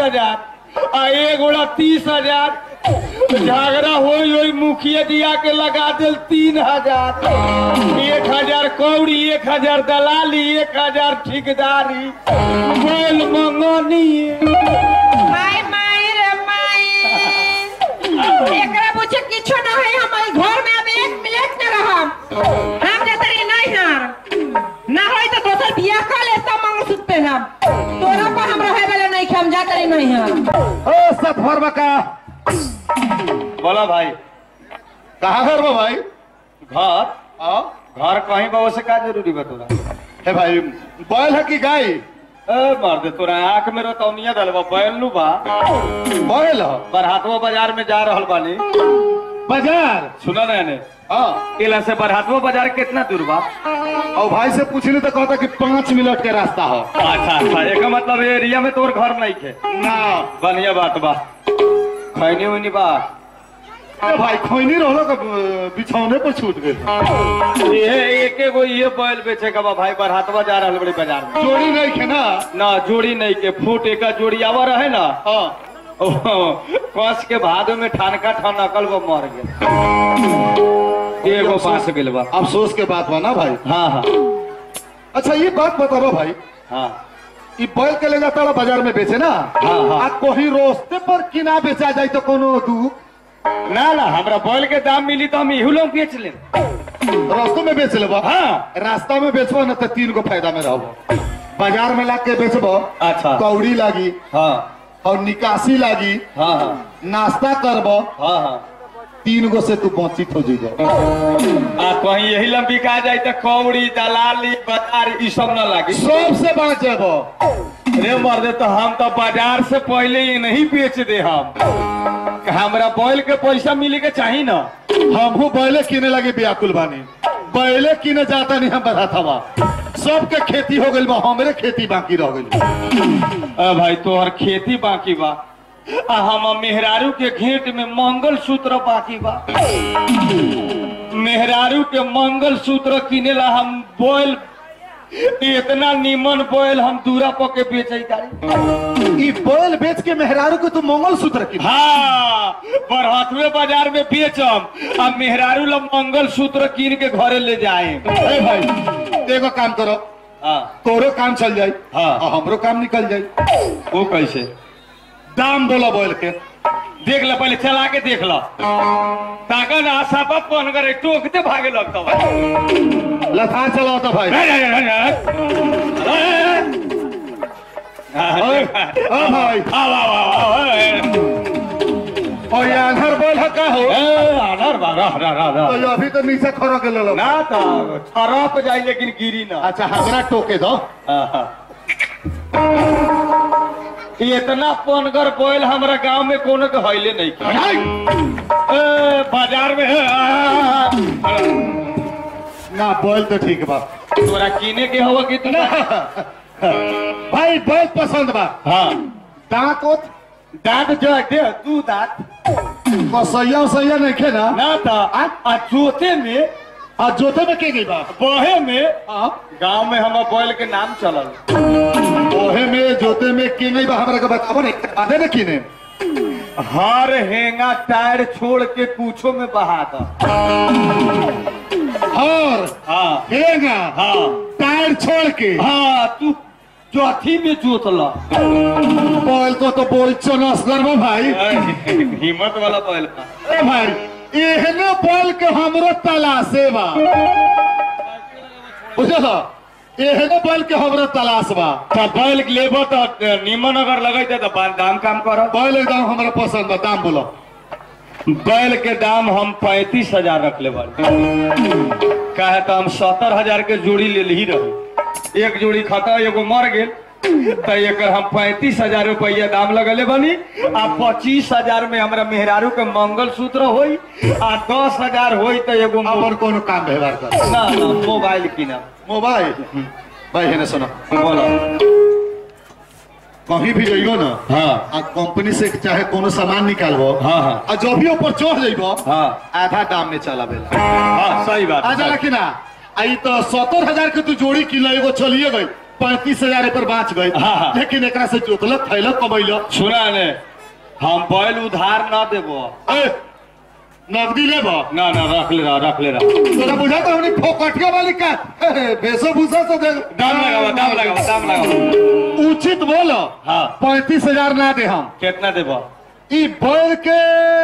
हजार आ एक गोड़ा तीस हजार झगड़ा होई होई मुखिया दिया के लगा दिल तीन हजार एक हजार कौड़ी एक हजार दलाली एक हजार ठेकेदारी बैल मंगनी माई माई रे माई एकरा पूछे किछो ना है हमारे घर में अब एक मिनट न रहम हम जतरी नहीं हार ना होई तो दोसर बियाह कर ले सब मंगलसूत्र पहनम तोरा पर हम रहे वाला नहीं हम जातरी नहीं हार ओ सब भर का बोला भाई कहाँ घर बा भाई घर आ? घर कहीं बाबा से का जरूरी बा तोरा हे भाई बैल है कि गाय ए मार दे तोरा आंख में रतौनिया दलवा बैल नु बा बैल ह बरहातवा बाजार में जा रहल बानी बाजार सुना ना ने हाँ इला से बरहातवा बाजार कितना दूर बा और भाई से पूछली तो कहता कि पाँच मिनट के रास्ता हो अच्छा अच्छा एक मतलब एरिया में तोर घर नहीं थे ना बढ़िया बात बा खैनी उनी बा ए भाई खैनी रहलो का अ, बिछौने पर छूट गए ये एक एगो ये बैल बेचे का बा भाई बरहातवा जा रहल बड़ी बाजार में जोड़ी नहीं खे ना ना जोड़ी नहीं के फूट एक जोड़ी आवा रहे ना हाँ कस के भादो में ठानका ठनकल वो मर गए एगो पास गेल बा अफसोस के बात बा ना भाई हाँ हाँ अच्छा ये बात बताओ भाई हाँ ई बैल के ले जाता बाजार में बेचे ना हाँ, हाँ। आ कोई रोस्ते पर किना बेचा जाए तो कोनो दू ना ना हमरा बैल के दाम मिली तो हम इहू लोग बेच ले रास्तों में बेच लेबो हाँ रास्ता में बेचबो ना तो तीन गो फायदा में रहबो बाजार में ला के बेचबो अच्छा कौड़ी लागी हाँ और निकासी लागी हाँ हाँ नाश्ता करबो हाँ हाँ तीन गो से तू वंचित हो जाइबो आ कहीं यही लंबी कहा जाए तो कौड़ी दलाली बाजार ई सब न लागी सबसे बाँच जेबो रे मर्दे तो हम तो बाजार से पहले ही नहीं बेच दे हम हमरा बैल के पैसा मिले के चाहिए ना हमहू बैले किने लगे व्याकुल बानी बैले किने जाता नहीं हम बताता बा सबके खेती हो गइल बा हमरे खेती बाकी रह गइल आ भाई तोहर खेती बाकी बा आ हम मेहरारू के घेट में मंगल सूत्र बाकी बा मेहरारू के मंगल सूत्र किने ला हम बोल इतना नीमन बोल हम दूरा पर के बेचे तारी ई बैल बेच के मेहरारू को तू मंगल सूत्र किन हाँ बरहतवे बाजार में बेचम आ मेहरारू ला मंगल सूत्र कीन के घरे ले जाए ए भाई एगो काम करो हाँ तोरो काम चल जाई हाँ। और हमरो काम निकल जाई वो कैसे दाम बोलो बैल के देख लो पहले चला के देख लो ताकत आशा पर फोन करे टोकते भागे लगता बा लथा चलाओ तो भाई ओ भाई और ये आंधर बैल है का हो तो अभी तो नीचे खड़ा के ले लो ना तो छरप जाई लेकिन गिरी ना अच्छा हमरा टोके दो ये इतना पनगर बोल हमरा गांव में कोनो के हईले नहीं की। भाई ए, बाजार में है, आ, ना बैल तो ठीक बा तोरा कीने के हवा कि तू भाई बैल पसंद बा हाँ दांत ओत दांत जो है दे तू दांत कसैया उसैया नहीं खे ना ना तो आ, आ जोते में आ जोते में के गई बा बहे में हाँ गांव में हमार बैल के नाम चलल ओहे में जोते में के नहीं बा हमरा के बताबो नहीं बादे न किने हर हेंगा टायर छोड़ के पूछो में बहा दो हर हाँ हेंगा हाँ टायर छोड़ के हाँ तू चौथी में जोतला बैल को तो बोल चनस करबो भाई हिम्मत वाला बैल का ए भाई एहने बैल के हमरो तलाशे बा बुझल एहने बैल के हमरो तलाश बा तो बैल लेबो तो निमन अगर लगेते तो बा- दाम काम करो बैल एकदम हमरा पसंद बा दाम बोलो बैल के दाम हम पैंतीस हजार रख ले बानी काहे तो हम सत्तर हजार के जोड़ी ले ही रही एक जोड़ी खाता एगो मर गेल तो एकर हम पैंतीस हजार रुपया दाम लगले बनी आ पच्चीस हजार में हमरा मेहरारू के मंगल सूत्र होई आ दस हजार होई तो एगो मो- अपन कोनो काम व्यवहार कर ना ना मोबाइल किना मोबाइल भाई हेने सुनो बोलो कहीं भी जइबो ना हाँ आ कंपनी से चाहे कोनो सामान निकालबो हाँ हाँ आ जब भी ऊपर चढ़ जइबो हाँ आधा दाम में चला बेला हाँ सही बात आ जाला कि ना आई तो सत्तर हजार के तू जोड़ी किलो एगो चलिए गई पैंतीस हजार पर बाँच गए हाँ, हाँ। लेकिन एकरा से जोतलक थैलक कमैलक सुना ने हम बैल उधार ना देबो ए, नगदी लेबा ना ना रख ले रहा रख ले रहा तोरा बुझा तो हमने फोकटिया वाली का भेसो भूसा से दे दाम लगावा दाम लगावा दाम लगावा उचित बोलो हाँ पैंतीस हजार ना दे हम कितना देबो ई बैल के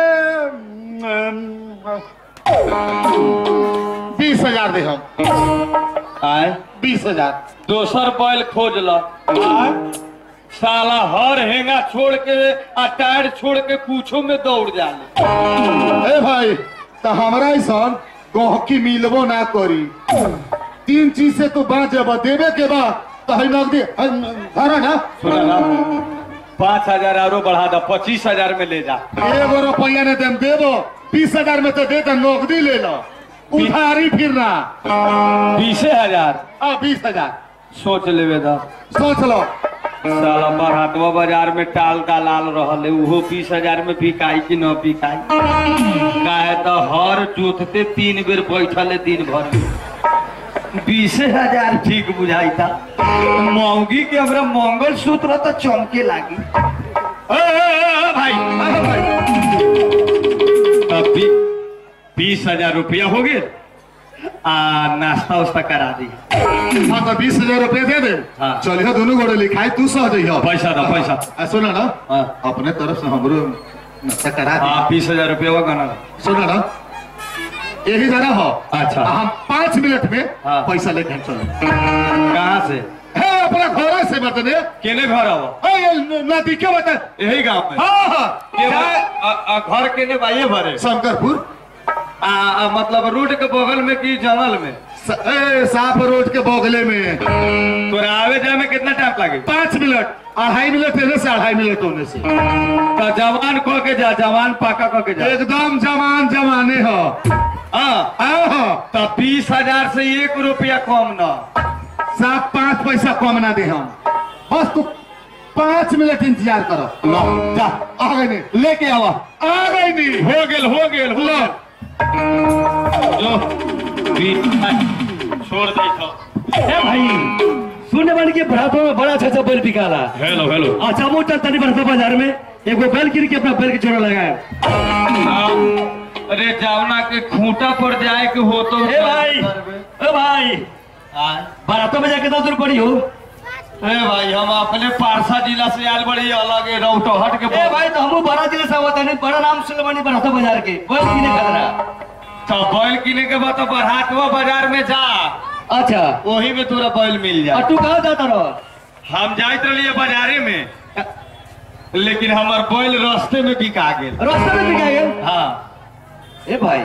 बीस हजार दे हम आए बीस हजार दोसर बैल खोज ल साला हर हेंगा छोड़ के आ टायर छोड़ के पूछो में दौड़ जाले ए भाई तो हमरा ऐसा गहकी मिलबो ना करी तीन चीज से तू बाँच जब देवे के बा तो है नगदी हरा ना सुना ना पाँच हजार आरो बढ़ा दो पच्चीस हजार में ले जा एगो रुपया ने देम देबो बीस हजार में तो दे दे नगदी ले लो उधारी फिर ना बीसे हजार आ बीस हजार सोच लेवे दा सोच लो साला बरहतवा बाजार में टाल दलाल रहले उहो बीस हजार में बिकाई कि न बिकाई काहे तो हर जोतते तीन बेर बैठले दिन भर बीसे हजार ठीक बुझाई था महंगी के हमरा मंगल सूत्र तो चमके लागी ए, ए, ए, ए, भाई ए, भाई तब भी बीस हजार रुपया हो गए आ नाश्ता उस्ता करा दी हाँ तो बीस हजार रुपया दे दे हाँ। चलिए दोनों गोड़े लिखाई तू सह जइह पैसा दो पैसा आ, सुनो ना हाँ। अपने तरफ से हमरो नाश्ता करा दी हाँ बीस हजार रुपया हुआ गाना सुनो ना यही जरा हो अच्छा। हम पाँच मिनट में हाँ। पैसा लेके चलो कहाँ से है अपना घर से बतने केने घर आवा है, नदी के बता यही गांव में हाँ हाँ के बा- आ- आ घर केने बाइये भरे शंकरपुर आ, आ मतलब रोड के बगल में की जंगल में स, ए, साफ रोड के बगले में तोरा आवे जाए में कितना टाइम लागे पाँच मिनट अढ़ाई मिनट एने से अढ़ाई मिनट होने से तो जवान कह के जा जवान पाका कह के जा एकदम जवान जवाने हो हाँ आहो तो बीस हजार से एक रुपया कम न साफ पाँच पैसा कम ना दे हम बस तू पाँच मिनट इंतजार करो लो जा आ गए नहीं लेके आवा आ गए नहीं हो गेल हो गेल हो लो गेल जो बीस छोड़ दे तो ए भाई सुनने वाले के बराबर में बड़ा अच्छा अच्छा बैल बिकाला हेलो हेलो अच्छा मोटा तनी बरसा बाजार में एगो बैल गिर के अपना बैल के जोड़ा लगाए अरे जावना के खूंटा पर जाए के हो तो ए भाई ए भाई हाँ। बारातों में जाके दस रुपये हो ए भाई हम अपने पारसा जिला से आयल बड़ी अलग है रौटहट के ए भाई तो हम बड़ा जिले से आवत है बड़ा नाम सुन बनी बरातों बाजार के बैल किने खतरा तो बैल किने के बाद तो बरहाटवा बाजार में जा अच्छा वही में तोरा बैल मिल और जाए तू कहाँ जाता रहो हम जाइत रहिए बाजारे में लेकिन हमार बैल रास्ते में बिका गेल रास्ते में बिका गए हाँ ए भाई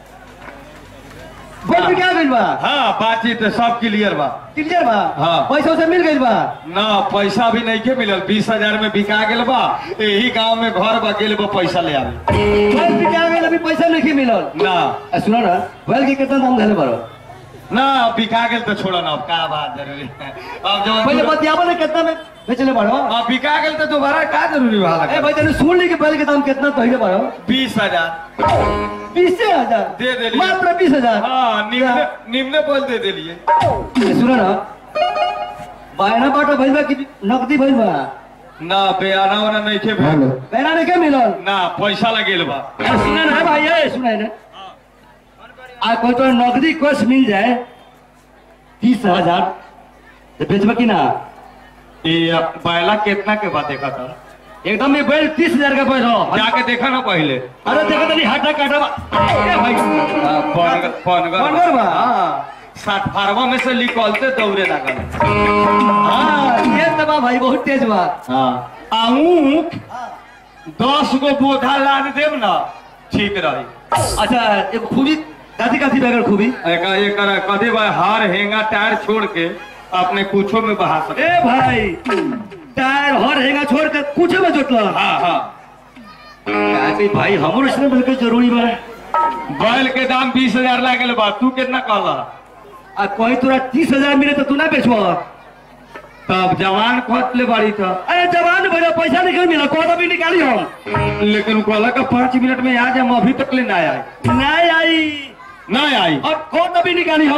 बैल बिका गइल बा हाँ बातचीत सब क्लियर बा क्लियर बा हाँ। पैसा उसे मिल गइल बा ना पैसा भी नहीं के मिलल बीस हजार में बिका गेल बा यही गांव में घर बा गेल बा पैसा ले आवे बैल बिका गइल अभी पैसा नहीं मिलल ना आ, सुनो ना बैल के कितना दाम धरे बारो ना बिका गेल तो छोड़ो ना अब का बात जरूरी है अब पहले जब बतियाबो ने कितना में बेचले बारो अब बिका गेल तो दोबारा का जरूरी बा ए भाई तने सुन ली कि बैल के दाम कितना पहले बारो बीस हजार बीस हजार दे देलिए। मात्र बीस हजार हाँ निम्न निम्न बोल दे दिलिए ए, सुनो ना बायना बाटा भइल बा कि नकदी भइल बा ना बयाना वाना नहीं के भेल बैना ने के मिलल ना पैसा लगेल बा ए, सुने ना भाई ए सुने ना आ कोई तो नकदी कोष मिल जाए तीस हजार तो बेचबा कि ना ये बैला कितना के बाद देखा था एकदम ये बैल तीस हजार का बैल हो जाके देखा ना पहले अरे देखो तनी हाटा काटा बा ए भाई हाँ, पनगर पनगर पनगर बा? हाँ सात फारवा में से निकलते दौड़े लगल हाँ ये तो बा भाई बहुत तेज बा हाँ आहूक दस गो बोधा लाद देव ना ठीक रही अच्छा एक खूबी दादी काती बैगर खूबी एक एक कभी भाई हार हेंगा टायर छोड़ के अपने कुछो में बहा सके ए भाई टायर हर हेगा छोड़ के कुछ में जोतला हाँ हाँ काहे भाई हमरो इसमें बिल्कुल जरूरी बा बैल के दाम बीस हजार लागल बा तू कितना कहला आ कोई तोरा तीस हजार मिले तो तू ना बेचबा तब जवान खोत ले बाड़ी था अरे जवान भैया पैसा निकल मिला कौन अभी निकाली हम लेकिन कहला का पाँच मिनट में आ जाए हम अभी तक ले ना आए नहीं आई ना आई और कौन अभी निकाली हम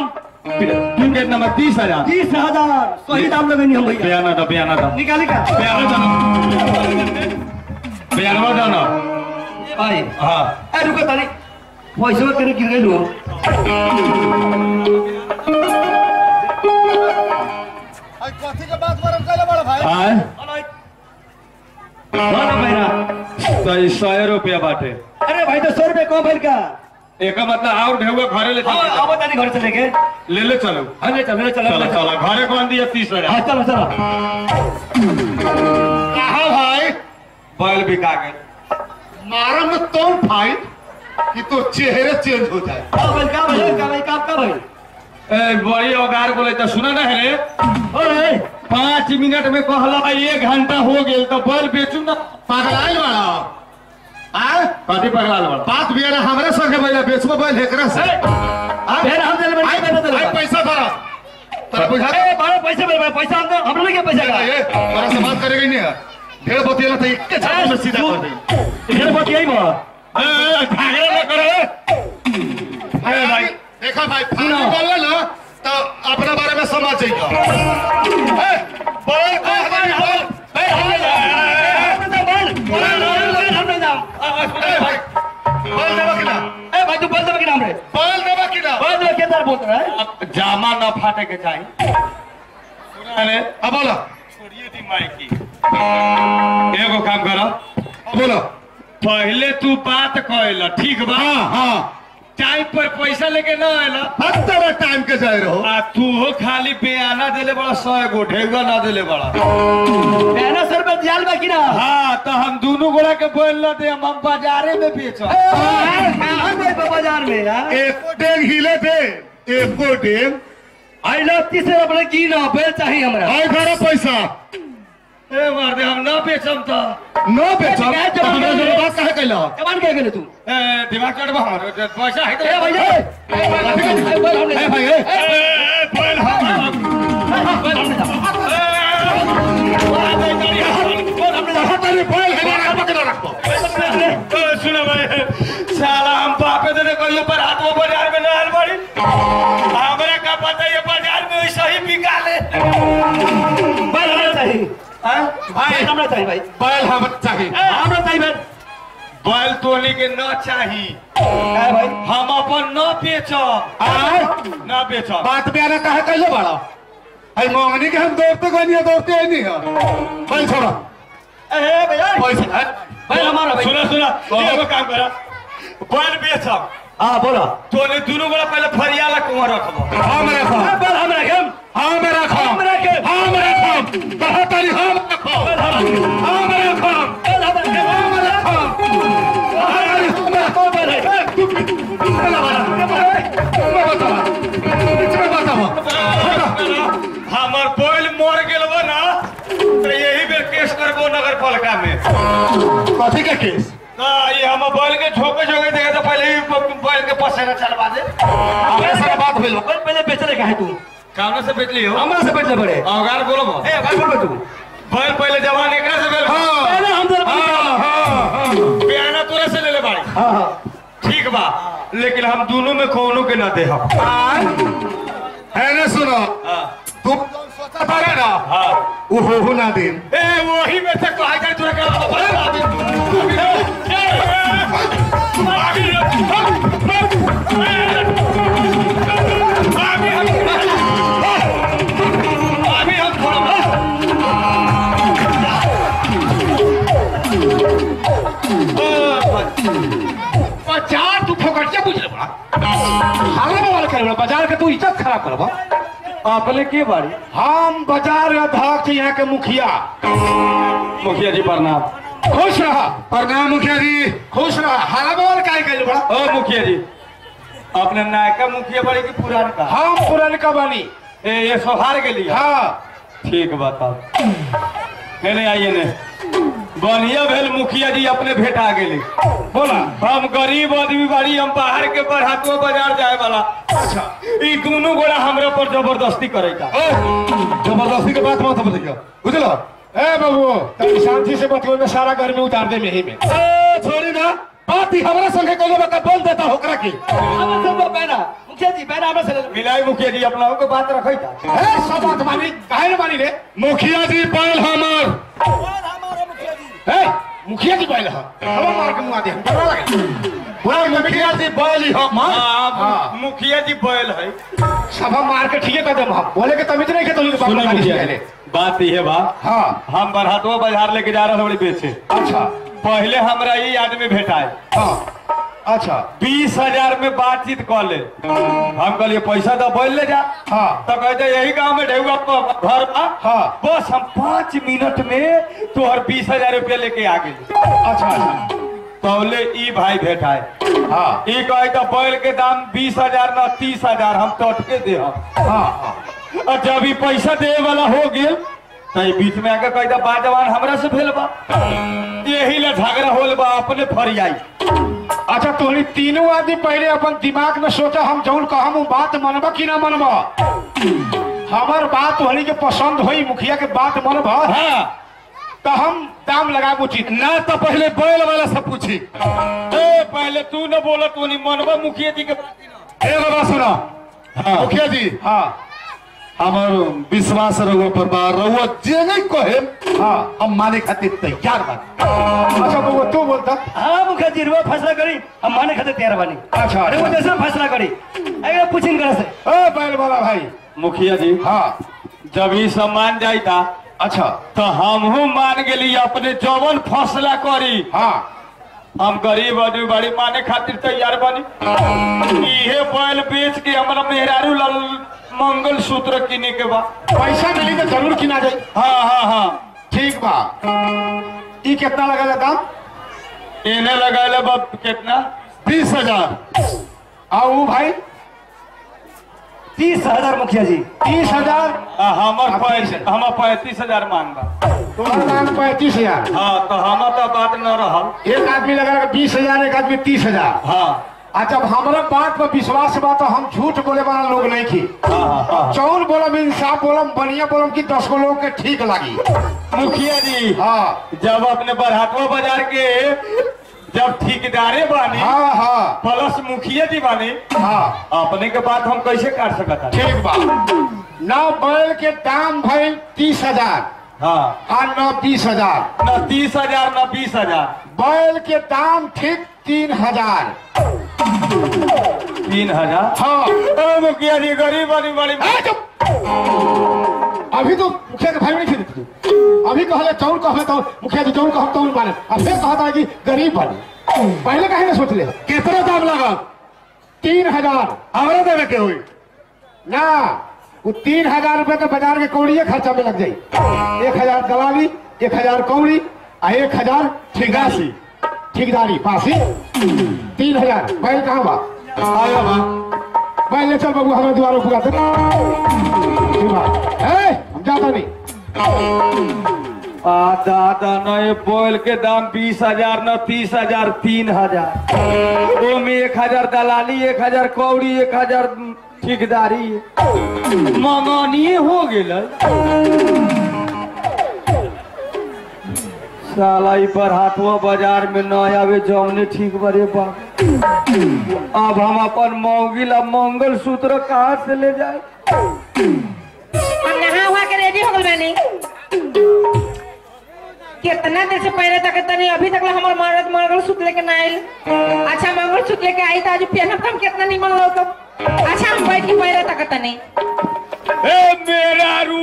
तू कितना में तीस हजार तीस हजार सही दाम लगेंगे हम भैया बयाना दो बयाना दो निकाली का बयाना दो बयानवा दो ना भाई हाँ ए रुको ताली पैसा करे गिर गई लो कथी के बात बरम कैले बड़ा भाई आय ना मेरा तो ई सौ रुपया बाटे अरे भाई तो सौ रुपये कम भर का एक मतलब और ढेउआ घरे ले आओ चल आओ ताली घर से लेके ले ले चलो हाँ ले चलो ले चलो चलो ले चलो चलो घरे कौन दिया तीस हजार हाँ चलो चलो कहा भाई बैल बिका गए मारा में तो फाइट कि तो चेहरे चेंज हो जाए का भाई का भाई का भाई का का भाई ए, बड़ी औगार बोले तो सुना ना है रे अरे पाँच मिनट में कहला भाई एक घंटा हो गेल तो बैल बेचू ना पगलाइल बड़ा आ कथी पगला बड़ा बात भी है हमरे संगे बैला बेचबो बैल हेकरा से फिर हम दिल में आई नहीं देते आई पैसा धरा तोरा बुझा अरे बारह पैसे मेरे पैसा हम दो हम लोग क्या पैसा का ये तोरा से बात करेगा ही नहीं है ढेर बतिया तो एक के छाती में सीधा कर दे ढेर बात यही बा ए, झगड़ा ना करो अरे भाई देखा भाई फालतू बोल ना तो अपना बारे में समझ जाइए ए बोल बोल बोल ए भाई बोल देबा कि ना बोल देबा कि ना जामा न फाटे के चाहिए अरे अब बोलो छोड़िए दी माई की एगो काम करो अब बोलो पहले तू बात कहला ठीक बा हाँ हाँ टाइम पर पैसा लेके न आयला हफ्ते टाइम के जाए रहो आ तू हो खाली बयाना देले बड़ा सौ गो ढेगा ना देले बड़ा हाँ तो हम दोनों गोड़ा के बोल ना दे हम हम बाजारे में बेचो बाजार में यार एक डेग हिले दे एको डेग आई लव तीसरे अपने की ना बेल चाहिए हमरा आई घर पैसा ए मार दे हम ना बेचम तो न बेचब क्या तो हमरा जवाब से दे? बात काहे कैला कमान क्या गेले तू ए दिमाग चढ़ बा पैसा है ए भैया ए भैया ए बोल हमने ए भाई ए ए बोल हम बोल हमने तेरे बैल है ना पकड़ रखो ए, सुनो भाई साला हम बापे देने कहियो पर हाथ वो बाजार में ना आल बड़ी हमरा का पता ये बाजार में वैसा ही बिका ले बोल हमने चाहिए हाँ? भाई हमने चाहिए भाई बैल हम चाहिए ए हमने चाहिए भाई बैल तोली के न चाही ए भाई हम अपन न बेचब आय न बेचब बात पे आना काहे कैले बड़ा आई मांगनी के हम दौड़ते गए नहीं दौड़ते ही नहीं है बैल छोड़ा ए भैया पैसा है भाई हमारा भाई सुना सुना एगो काम करा बैल बेचब हां बोला तोने दोनों गोला पहले फरियाला कुआं रखबो हम ए रखो बोल हमरा हम हम रखो हम रखे हम रखो बहुत तारी हम रखो बोल हम हम रखो बोल हम रखे हम रखो अरे हम रखो बोल है हमर बैल मर गेल बा ना तो यही बेर केस करबो नगर पालिका में कथी का केस ना ये हम बैल के झोके झोके देखे तो पहले ही बैल के पसेना चलवा दे हमरा सारा बात भेलो बोल पहले बेचले का है तू कामना से बेच लियो हमरा से बेचले बड़े औगार बोलो ए भाई बोल तू बैल पहले जवान एकरा से बेल हाँ पहले हम जरा हाँ हाँ हाँ बयाना तोरे से ले ले बाड़ी हां हां ठीक बा लेकिन हम दोनों में कोनो के ना दे हम है ना सुनो हाँ तुम जो सोचा था ना हाँ वो हो हो ना दिन ए वही में से कहा कर तोरे का बैल आदि अभी हम थोड़ा बाजार तू फोकटिया बुझ ले बड़ा हाल वाला करे बड़ा बाजार के तू इज्जत खराब करबा अपने के बाड़ी हम बाजार अध्यक्ष यहाँ के मुखिया मुखिया जी प्रणाम खुश रहा प्रणाम मुखिया जी खुश रहा हाला बोल काहे कैल बड़ा ओ मुखिया जी अपने नायका मुखिया बड़ी की पुरान का हम पुरान का बनी ए ये सोहार के लिए हाँ ठीक बताओ नहीं नहीं आइए ने बढ़िया भेल मुखिया जी अपने भेटा गेली बोला हम गरीब आदमी बाड़ी हम बाहर के बरहातो बाजार जाए वाला अच्छा ई दोनों गोड़ा हमरा पर जबरदस्ती करेगा ओ, जबरदस्ती के बात मत बताइए बुझलो ए बाबू तनी शांति से बतियो में सारा गर्मी उतार दे मेही में ए, छोड़ी ना बात ही हमारे संगे कहले बता बोल देता होकरा की अब सब पैना मुखिया जी पैना हमरा से ले लो। मिलाई मुखिया जी अपना को बात रखै था ए सब बात मानी काहे न मानी रे मुखिया जी बैल हमर ए मुखिया जी बैल हम हम मार के मुआ दे हम डरा लगे पूरा मुखिया जी बैल ही हम हाँ, हां मुखिया जी बैल है सब मार के ठीके कर दे हम बोले के तमित नहीं के तो बाप सुनो का मुखिया पहले जी, बात ये बा हां हम बरहतवा बाजार लेके जा रहे बड़ी बेचे अच्छा पहले हमरा ये आदमी भेटाए हां अच्छा बीस हजार में बातचीत कर ले हम कहलिए पैसा तो बोल ले जा हाँ। तो कहते यही गांव में ढेउआ प- घर बा हाँ। बस हम पाँच मिनट में तोहर बीस हजार रुपया लेके आ गए अच्छा अच्छा तौले ई भाई भेटाए हां ई कहे तो बैल के दाम बीस हजार न तीस हजार हम टटके दे हम हां हां और जब ई पैसा दे वाला हो गेल तो ई बीच में आके कहे तो बाजवान हमरा से भेल बा यही ला झगड़ा होल बा अपने फरियाई अच्छा तोनी तीनों आदमी पहले अपन दिमाग में सोचा हम जौन कहम उ बात मनबा कि ना मनबा हमर बात होनी के पसंद होई मुखिया के बात मनबा हाँ तो हम दाम लगाबो उचित ना तो पहले बैल वाला से पूछी ए पहले तू न बोला तू नहीं मनबा मुखिया जी के ए बाबा सुनो हाँ मुखिया जी हाँ हमार विश्वास रहुआ पर बा रहुआ जे नहीं कहे हाँ हम माने खातिर तैयार बा अच्छा बबुआ तू बोलता हाँ मुखिया जी रुआ फैसला करी हम माने खाते तैयार बानी अच्छा अरे वो जैसा फैसला करी अगर पूछिन कर से ए बैल वाला भाई मुखिया जी हाँ जब ई सब मान जाई था अच्छा तो हमहू मान गेली अपने जवन फैसला करी हाँ हम गरीब आदमी बड़ी माने खातिर तैयार बनी इहे बैल बेच के हमरा मेहरारू लाल मंगल सूत्र किने के बा पैसा मिली तो जरूर किना जाए हाँ हाँ हाँ ठीक बा ई कितना लगा दाम इन्हें लगाए बा कितना बीस हजार और वो भाई तीस हजार मुखिया जी तीस हजार आ, हमर आप पैंतीस तीस- हमर पैंतीस हजार मांगा तुम्हारा दाम पैंतीस हजार हाँ तो हमर तो बात न रहल एक आदमी लगा बीस हजार एक आदमी तीस हजार हाँ आ जब हमारा बात पर विश्वास बा तो हम झूठ बोले वाला लोग नहीं थी हाँ हाँ हाँ चौन बोलम इंसाफ बोलम बढ़िया बोलम कि दस गो लोग के ठीक लगी मुखिया जी हाँ जब अपने बरहाटवा बाजार के जब ठेकेदारे बानी हाँ हाँ प्लस मुखिया जी बानी हाँ अपने के बात हम कैसे काट सकता ठीक बा नौ बैल के दाम भइल तीस हजार हाँ आ नौ बीस हजार न तीस हजार न बीस हजार बैल के दाम ठीक तीन हजार तीन हजार हाँ ओ, मुखिया जी गरीब वाली बड़ी ए, चुप! अभी तो मुखिया के भाई नहीं थे अभी कहले चौन कहले तो मुखिया जी चौन कहब तौन माने अब फिर कहता है कि गरीब बने पहले कहे ना सोच ले कितना दाम लगा तीन हजार हमरा देवे के हुई ना वो तीन हजार रुपए तो बाजार के कौड़िए खर्चा में लग जाई एक हजार दलाली एक हजार कौड़ी आ एक हजार ठेकासी ठेकेदारी पासी तीन हजार बैल कहाँ बा आया बा बैल ले चल बाबू हमें द्वारों पुरा दे ठीक बा ए हम जाता नहीं आ दादा न ये बोल के दाम बीस हजार न तीस हजार तीन हजार वो में एक हजार दलाली एक हजार कौड़ी एक हजार ठेकेदारी मंगानिए हो गेल साला ई पर हाथवा बाजार में न आवे जौने ठीक बरे बा अब हम अपन मौगिला मंगल सूत्र कहाँ से ले जाए हम नहा हुआ के रेडी हो गल बानी कितना देर से पहले तक तनी अभी तक हमार मर्द मंगल सूत्र लेके ना आइल अच्छा मंगल सूत्र लेके आई तो आज पहनब हम कितना निमन लोग अच्छा हम बैठ के पहले तक तनी ए मेरा रू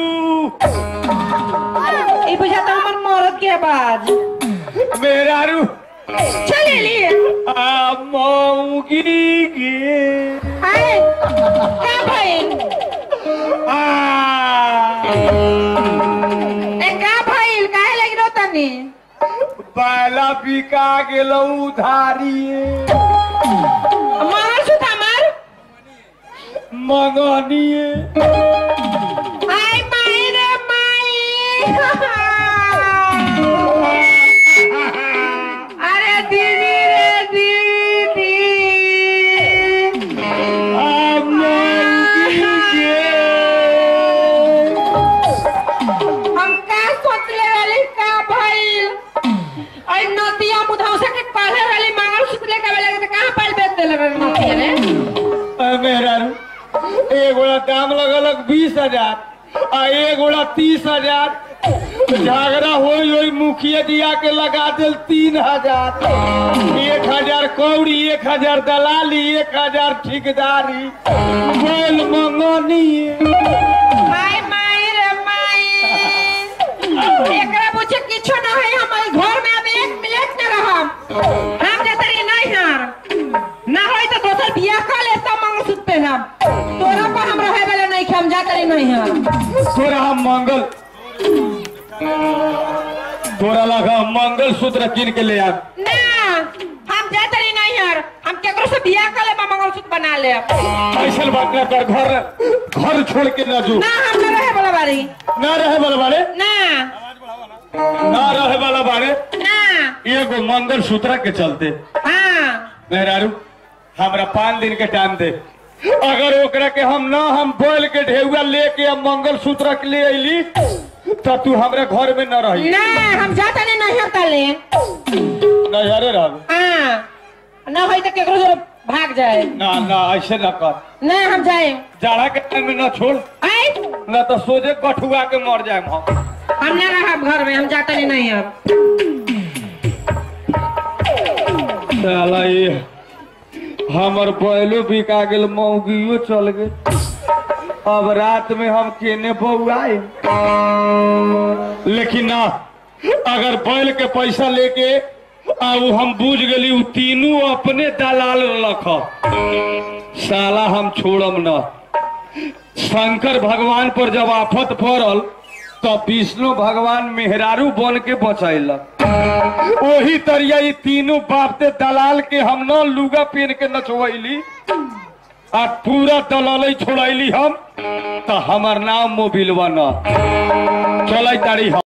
ई बुझाता हमार मर्द के आवाज मेरा रू चल लिए आ मौगी गे हाय का भइल आ ए का भइल काहे लगी रो तनी बाला बिका गेलौ उधारिए मंगल सूत्र हमार मंगनिए आई माई रे माई अरे दीदी रे दीदी आ मौगी गे हम का सोचले वाली का भइल और नतिया मुधौसा के पहले वाली मंगलसूत्र लेके वाले के कहां पर बेच देले रे नतिया रे अ, मेहरारू एक गोड़ा दाम लगलक बीस हजार आ एक गोड़ा तीस हजार झगड़ा होई होई मुखिया दिया के लगा दिल तीन हजार एक हजार कौड़ी एक हजार दलाली एक हजार ठेकेदारी बोल मंगनी माई माई रे माई एकरा पूछे किछो न है हमारे घर में अब एक मिनट न रहम हम जतरी नहीं हार ना होई तो दोसर बियाह कर ले सब मंगलसूत्र पहनम तोरा पर हम रहे वाला नहीं हम जातरी नहीं हार तोरा हम मंगल तोरा लगा मंगल सूत्र कीन के ले आ ना हम जातरी नहीं हार हम केकरो से बियाह कर ले मंगलसूत्र बना ले ऐसा बात न कर घर घर छोड़ के न जो ना हम न रहे वाला बारी न रहे वाला बारे ना न रहे वाला बारे ना एगो मंगल सूत्र के चलते हाँ मेहरारू हमरा पाँच दिन के टाइम दे अगर ओकरा के हम न हम बोल के ढेउआ लेके अब मंगल सूत्र के ले अली तो तू हमरा घर में न रही ना हम जातरी नहीं हार कर ले नजरे रह हाँ ना होई तो केकरो से भाग जाए ना ना ऐसे न कर ना हम जाए जाड़ा के टाइम में न छोड़ आई न तो सोझे कठुआ के मर जाए हम हम ना रहा घर में हम जाते नहीं नहीं अब साला ये हमर बैलो बिका गेल मौगियो चल गेल अब रात में हम केने बउआए लेकिन ना अगर बैल के पैसा लेके आ उ हम बुझ गेली उ तीनों अपने दलाल रख साला हम छोड़म न शंकर भगवान पर जब आफत पड़ल तो विष्णु भगवान मेहरारू बन के बचैलक वही तरिया ई तीनों बाप ते दलाल के हम न लुगा पहन के नचवैली आ पूरा दलाल छोड़ैली हम तो हमार नाम मोबिलवा न चलै तारी हम